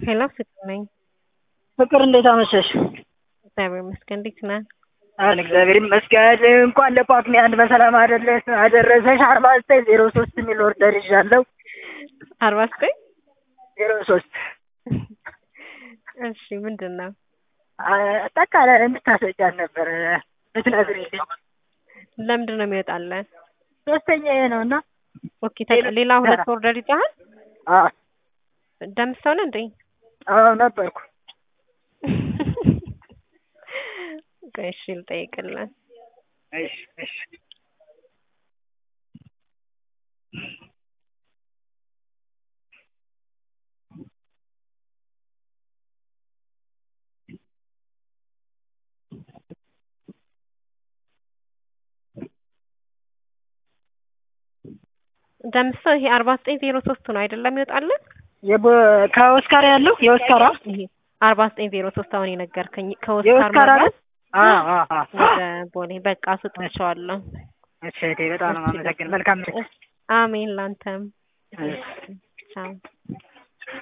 ሄሎ ፍቅር ነኝ። ፍቅር እንዴት አመሸሽ? እግዚአብሔር ይመስገን። እንዴት ነህ? አለ እግዚአብሔር ይመስገን። እንኳን ለጳጉሜ አንድ በሰላም አደረሰ አደረሰሽ። አርባ ዘጠኝ ዜሮ ሶስት የሚል ኦርደር ይዣለሁ። አርባ ዘጠኝ ዜሮ ሶስት እሺ ምንድን ነው? አጠቃላይ እንድታስወጫት ነበር ልትነግሪልኝ። ለምንድን ነው የሚወጣለን? ሶስተኛ ይሄ ነው እና ኦኬ ተቀ- ሌላ ሁለት ኦርደር ይዘሃል? አዎ ደምሰው ነው እንዴ? አዎ ነበርኩ። ቆይ እሺ ልጠይቅልህ። እሺ እሺ ደምሰው ይሄ አርባ ዘጠኝ ዜሮ ሶስት ነው አይደለም ይወጣለን? የቦ- ከኦስካር ያለው የኦስካራ ይሄ አርባ ዘጠኝ ዜሮ ሶስት አሁን የነገርከኝ ከኦስካር የኦስካር አለ? መብራት አዎ አዎ አዎ ወደ ቦሌ በቃ ስጥቼዋለሁ። እሺ እህቴ በጣም ነው የማመሰግን። መልካም ምሽት። አሜን ላንተም። እሺ። ቻው